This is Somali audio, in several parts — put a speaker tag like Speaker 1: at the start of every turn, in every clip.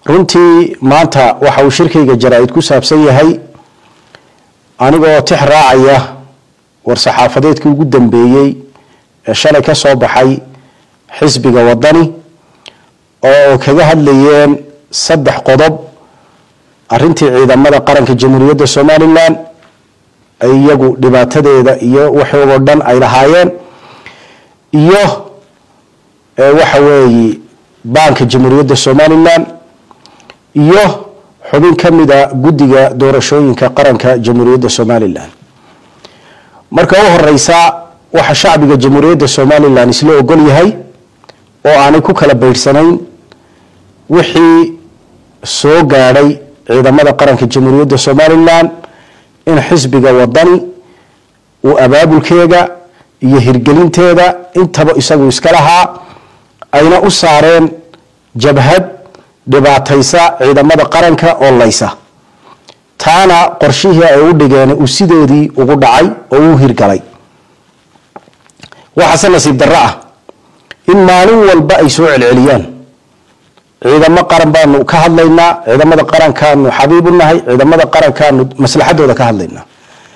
Speaker 1: runtii maanta waxa uu shirkayga jaraa-id ku saabsan yahay anigoo tix raacaya war-saxaafadeedkii ugu dambeeyey ee shalay ka soo baxay xisbiga wadani oo kaga hadlayeen saddex qodob arintii ciidamada qaranka jamhuuriyadda somalilan ay iyagu dhibaatadeeda iyo waxoogoo dhan ay lahaayeen iyo waxa weeye baanka jamhuuriyadda somalilan iyo xubin ka mida guddiga doorashooyinka qaranka jamhuuriyadda somalilan marka u horeysa waxa shacbiga jamhuuriyadda somalilan isla ogol yahay oo aanay ku kala beydhsanayn wixii soo gaadhay ciidamada qaranka jamhuuriyadda somalilan in xisbiga wadani uu abaabulkeeda iyo hirgelinteeda intaba isagu iska lahaa ayna u saareen jabhad dhibaataysa ciidamada qaranka oo laysa taana qorshihii ay u dhigeen uu sidoodii ugu dhacay oo uu hirgalay waxaase nasiib darro ah in maalin walba ay soo celceliyaan ciidamo qaran baanu ka hadlaynaa ciidamada qarankaanu xabiib u nahay ciidamada qarankaanu maslaxadooda ka hadlaynaa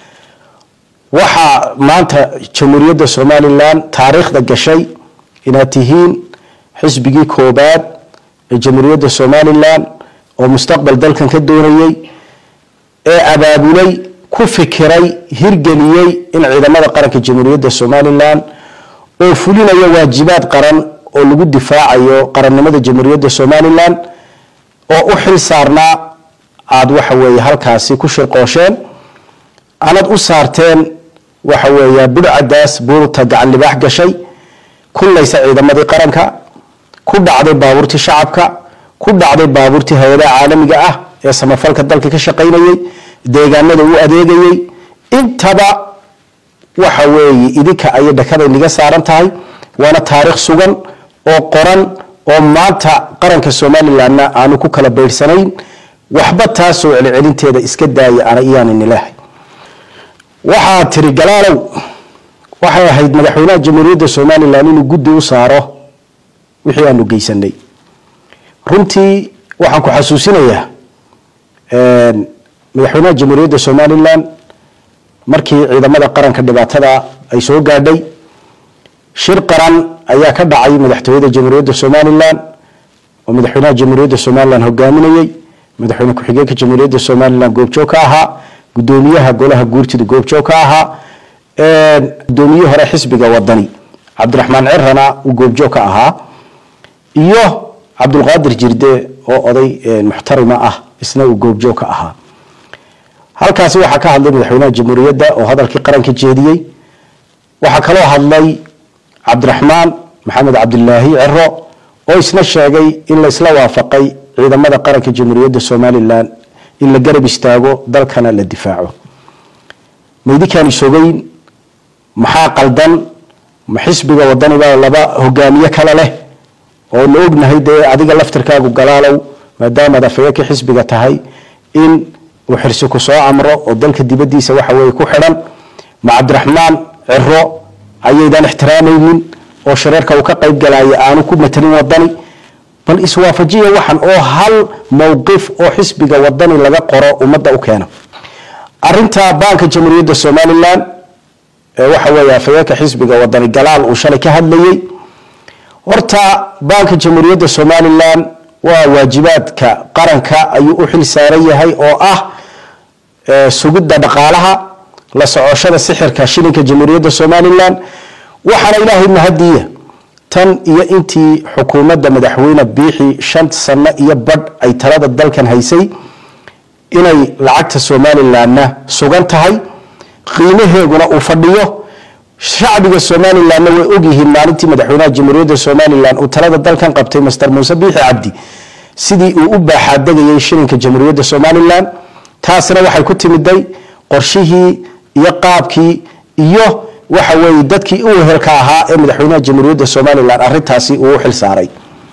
Speaker 1: waxaa maanta jamhuuriyadda somalilan taariikhda gashay inaad tihiin xisbigii koobaad ee jamhuuriyadda somalilan oo mustaqbal dalkan ka doonayey ee abaabulay ku fikiray hirgeliyey in ciidamada qaranka jamhuuriyadda somalilan oo fulinaya waajibaad qaran oo lagu difaacayo qarannimada jamhuuriyadda somalilan oo u xil saarnaa aada waxa weeye halkaasi ku shirqoosheen anad u saarteen waxa weeya budhcadaas buurta gacan libaax gashay kullaysa ciidamadii qaranka ku dhacday baabuurtii shacabka ku dhacday baabuurtii hay-adaha caalamiga ah ee samafalka dalka ka shaqaynayey deegaanada u adeegayey intaba waxa weeye idinka ayay dhakaday niga saaran tahay waana taariikh sugan oo qoran oo maanta qaranka somalilanna aanu ku kala beydhsanayn waxba taasoo celcelinteeda iska daaya ana iyaaninilahay waxaa tiri galaalow waxay ahayd madaxweynaha jamhuuriyadda somalilan inuu guddi u saaro wixii aanu geysanay runtii waxaan ku xasuusinayaa madaxweynaha jamhuuriyadda somalilan markii ciidamada qaranka dhibaatada ay soo gaadhay shir qaran ayaa ka dhacay madaxtooyada jamhuuriyadda somalilan oo madaxweynaha jamhuuriyadda somalilan hogaaminayey madaxweyne ku-xigeenka jamhuuriyadda somalilan goobjoog ka ahaa gudoomiyaha golaha guurtida goobjoog ka ahaa gudoomiye hore xisbiga wadani cabdiraxmaan cirana uu goobjoog ka ahaa iyo cabdulqaadir jirde oo oday muxtarima ah isna uu goobjoog ka ahaa halkaasi waxaa ka hadlay madaxweynaha jamhuuriyadda oo hadalkii qaranka jeediyey waxaa kaloo hadlay cabdiraxmaan maxamed cabdilaahi ciro oo isna sheegay in la isla waafaqay ciidamada qaranka jamhuuriyadda somalilan in la garab istaago dalkana la difaaco maydinkaan isogeyn maxaa qaldan ma xisbiga wadanibaa laba hogaamiye kale leh oo la ognahay dee adiga laftirkaagu galaalow maadaamaad afayaka xisbiga tahay in uu xirsi ku soo amro oo dalka dibadiisa waxa weye ku xidhan ma cabdiraxmaan ciro ayaydan ixtiraamaynin oo shareerka uu ka qayb galaya aanu ku matelin wadani bal iswaafajiya waxan oo hal mowqif oo xisbiga wadani laga qoro ummadda u keena arinta baanka jamhuuriyadda somalilan ee waxa weeye afayeenka xisbiga wadani galaal uu shalay ka hadlayey horta baanka jamhuuriyadda somalilan waa waajibaadka qaranka ayuu u xil saaran yahay oo ah sugidda dhaqaalaha la socoshada sixirka shilinka jamhuuriyadda somalilan waxaana ilaahay mahadiya tan iyo intii xukuumadda madaxweyne biixi shan sano iyo badh ay talada dalkan haysay inay lacagta somalilanna sugan tahay qiimaheeguna uu fadhiyo shacbiga somalilanna way ogyihiin maalintii madaxweynaha jamhuuriyadda somalilan uu talada dalkan qabtay master muuse biixi cabdi sidii uu u baaxaadegayay shilinka jamhuuriyadda somalilan taasna waxay ku timiday qorshihii iyo qaabkii iyo waxa weeye dadkii u wehelka ahaa ee madaxweynaha jamhuuriyadda somalilan arintaasi uu u xil saaray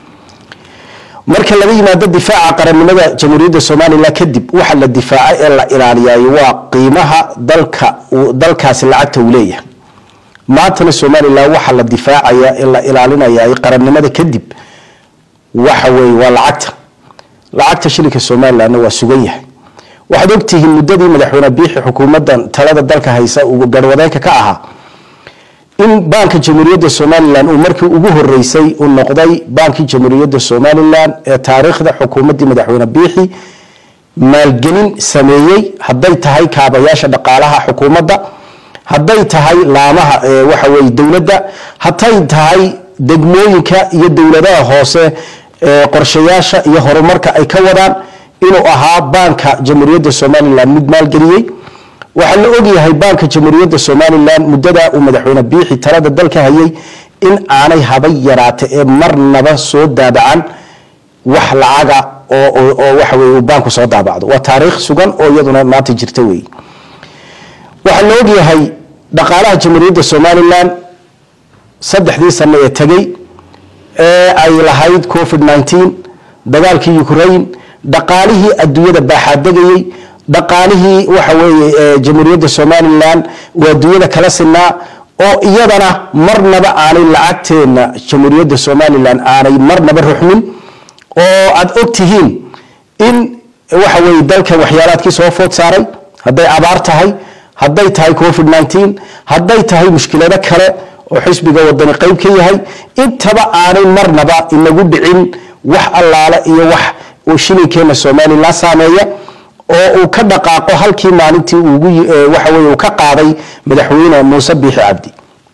Speaker 1: marka laga yimaado difaaca qarannimada jamhuuriyadda somalilan kadib waxa la difaaca ee la ilaaliyay waa qiimaha dalka dalkaasi lacagta uu leeyahay maantana somalilan waxa la difaacaya ee la ilaalinaya qarannimada kadib waxa weeye waa lacagta lacagta shilinka somalilandna waa sugan yahay waxaad ogtihiin muddadii madaxweyne biixi xukuumaddan talada dalka haysa uu garwadeenka ka ahaa in baanka jamhuuriyadda somalilan uu markii ugu horeysay uu noqday baankii jamhuuriyadda somalilan ee taariikhda xukuumaddii madaxweyne biixi maalgelin sameeyey hadday tahay kaabayaasha dhaqaalaha xukuumadda hadday tahay laamaha waxa weye dowladda hadday tahay degmooyinka iyo dowladaha hoose qorshayaasha iyo horumarka ay ka wadaan inuu ahaa baanka jamhuuriyadda somalilan mid maalgeliyey waxaa la ogyahay baanka jamhuuriyadda somalilan muddada uu madaxweyne biixi talada dalka hayay in aanay haba yaraata ee marnaba soo daabacan wax lacaga oo waxa weye uu baanku soo daabacdo waa taariikh sugan oo iyaduna maanta jirta wey waxaa la ogyahay dhaqaalaha jamhuuriyadda somalilan saddexdii sano ee tegey ee ay lahayd covid nineteen dagaalkii ukraine dhaqaalihii adduunyada baaxaadegayey dhaqaalihii waxa weeye jamhuuriyadda somalilan waa adduunyada kala sinaa oo iyadana marnaba aanay lacagteena jamhuuriyadda somalilan aanay marnaba ruxmin oo aad og tihiin in waxa weye dalkan waxyaalaadkii soo food saaray hadday abaar tahay hadday tahay covid nineteen hadday tahay mushkilado kale oo xisbiga wadani qeyb ka yahay intaba aanay marnaba inagu dhicin wax allaale iyo wax uu shilinkeena somalilan saameeya oo uu ka dhaqaaqo halkii maalintii waxa weye uu ka qaaday madaxweyne muuse biixi cabdi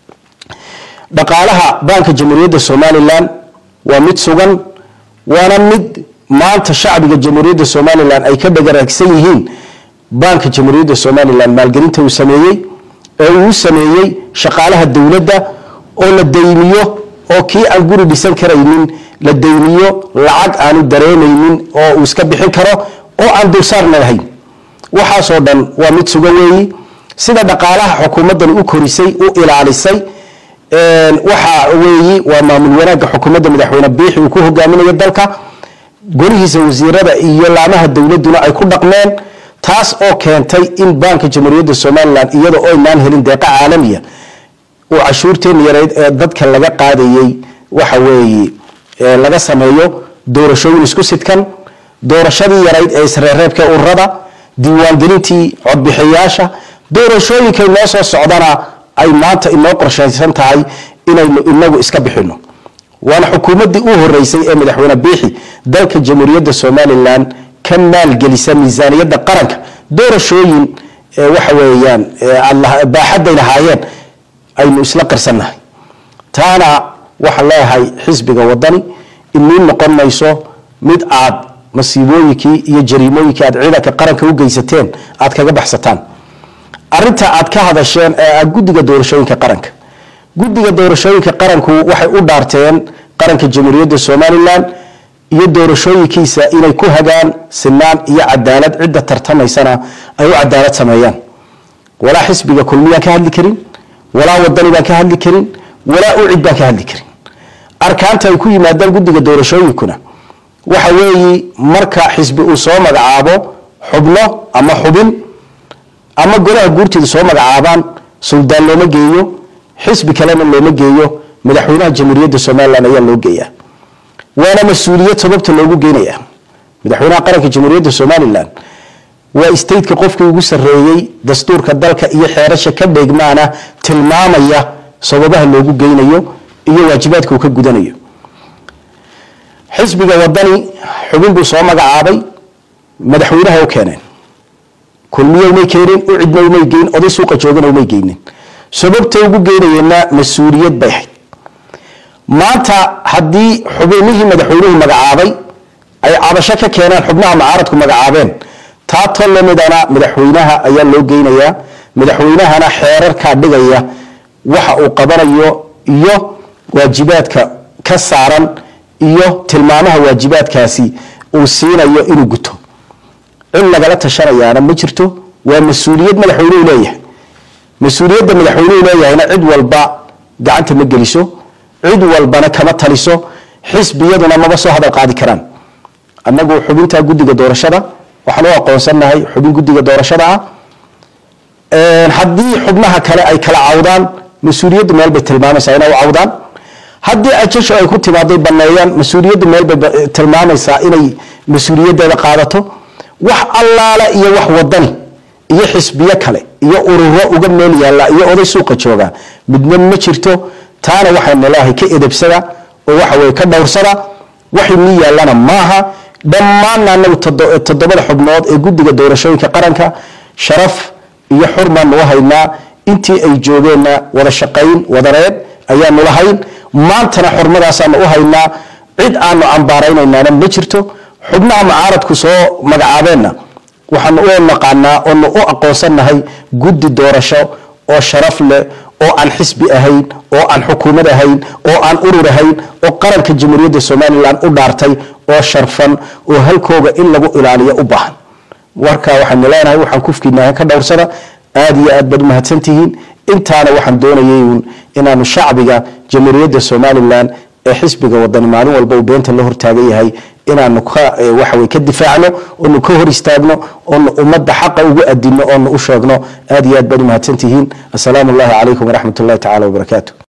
Speaker 1: dhaqaalaha baanka jamhuuriyadda somalilan waa mid sugan waana mid maanta shacbiga jamhuuriyadda somalilan ay ka dhagaraagsan yihiin baanka jamhuuriyadda somalilan maalgelinta uu sameeyey ee uu sameeyey shaqaalaha dowladda oo la daymiyo oo kii aan guri dhisan karaynin la daymiyo lacag aanu dareemaynin oo uu iska bixin karo oo aan dulsaarna lahayn waxaasoo dhan waa mid sugan weeyi sida dhaqaalaha xukuumaddan u korisay u ilaalisay waxa weeyi waa maamul wanaagga xukuumadda madaxweyne biixi uu ku hogaaminayo dalka golihiisa wasiirada iyo laamaha dowladuna ay ku dhaqmeen taas oo keentay in baanka jamhuuriyadda somalilan iyada oo aynaan helin deeqa caalamiya uu cashuurteena yareyd ee dadka laga qaadayey waxa weeye laga sameeyo doorashooyin isku sidkan doorashadii yarayd ee isreereebka ururada diiwaangelintii codbixiyaasha doorashooyinkay noo soo socdana ay maanta inoo qorshaysan tahay inaynu inagu iska bixino waana xukuumaddii u horeysay ee madaxweyne biixi dalka jamhuuriyadda somalilan ka maalgelisa miisaaniyadda qaranka doorashooyin waxa weeyaan baaxadday lahaayeen aynu isla qarsannahay taana waxaan leeyahay xisbiga wadani inii noqon mayso mid aad masiibooyinkii iyo jariimooyinkii aad ciidanka qaranka u geysateen aad kaga baxsataan arinta aad ka hadasheen ee guddiga doorashooyinka qaranka guddiga doorashooyinka qaranku waxay u dhaarteen qaranka jamhuuriyadda somalilan iyo doorashooyinkiisa inay ku hagaan sinaan iyo cadaalad cidda tartamaysana ay u cadaalad sameeyaan walaa xisbiga kulmiyaan ka hadli karin walaa wadani baan ka hadli karin walaa ucid baan ka hadli karin arkaanta ay ku yimaadaan guddiga doorashooyinkuna waxa weeyi marka xisbi uu soo magacaabo xubno ama xubin ama golaha guurteeda soo magacaabaan suldaan looma geeyo xisbi kalena looma geeyo madaxweynaha jamhuuriyadda somalilan ayaa loo geeyaa waana mas-uuliyad sababta loogu geenaya madaxweynaha qaranka jamhuuriyadda somalilan waa stateka qofkii ugu sarreeyey dastuurka dalka iyo xeerasha ka dheegmaana tilmaamaya sababaha loogu geynayo iyo waajibaadka uu ka gudanayo xisbiga wadani xubin buu soo magacaabay madaxweynaha u keeneen kulmiye umay keenin u cidna umay geyn oday suuqa joogana umay geynin sababta ugu geynayeenna mas-uuliyad bay ahayd maanta haddii xubinihii madaxweynuhu magacaabay ay cabasho ka keeneen xubnaha mucaaradku magacaabeen taa tol lamidana madaxweynaha ayaa loo geynayaa madaxweynahana xeerarkaa dhigaya waxa uu qabanayo iyo waajibaadka ka saaran iyo tilmaamaha waajibaadkaasi uu siinayo inuu guto cid lagala tashanayaana ma jirto waa mas-uuliyad madaxweynuhu leeyahay mas-uuliyadda madaxweynuhu leeyahayna cid walba gacanta ma geliso cid walbana kama taliso xisbiyaduna maba soo hadal qaadi karaan annagu xubinta guddiga doorashada waxaan u aqoonsannahay xubin guddiga doorashada ah haddii xubnaha kale ay kala cawdaan mas-uuliyaddu meel bay tilmaamaysaa inay u cawdaan haddii ajasho ay ku timaaday baneeyaan mas-uuliyaddu meel bay tilmaamaysaa inay mas-uuliyaddeeda qaadato wax allaala iyo wax wadani iyo xisbiyo kale iyo ururo uga meel yaalla iyo oday suuqa jooga midna ma jirto taana waxaynu leeahay ka edebsada oo waxa weye ka dhowrsada waxay ni yaallana maaha dhammaanna anagu toddobada xubnood ee guddiga doorashooyinka qaranka sharaf iyo xurmaanu u haynaa intii ay joogeenna wada shaqayn wadareed ayaanu lahayn maantana xurmadaasaanu u haynaa cid aanu cambaaraynaynaana ma jirto xubnaha mucaaradku soo magacaabeenna waxaanu u naqaanaa oonu u aqoonsannahay guddi doorasho oo sharaf leh oo aan xisbi ahayn oo aan xukuumad ahayn oo aan urur ahayn oo qaranka jamhuuriyadda somalilan u dhaartay oo sharfan oo halkooga in lagu ilaaliyo u baahan warka waxaanu leenahay waxaan kufkiinahay ka dhowrsada aada iyo aad baad umahadsantihiin intaana waxaan doonayay uun inaanu shacbiga jamhuuriyadda somalilan ee xisbiga wadani maalin walba uu beenta la hortaagan yahay inaanu ka waxawey ka difaacno oonu ka hor istaagno oonu ummadda xaqa ugu adino oonu u sheegno aada iyo aad baad umahadsantihiin assalaamu allahi calaykum waraxmat ullahi tacala wabarakaatu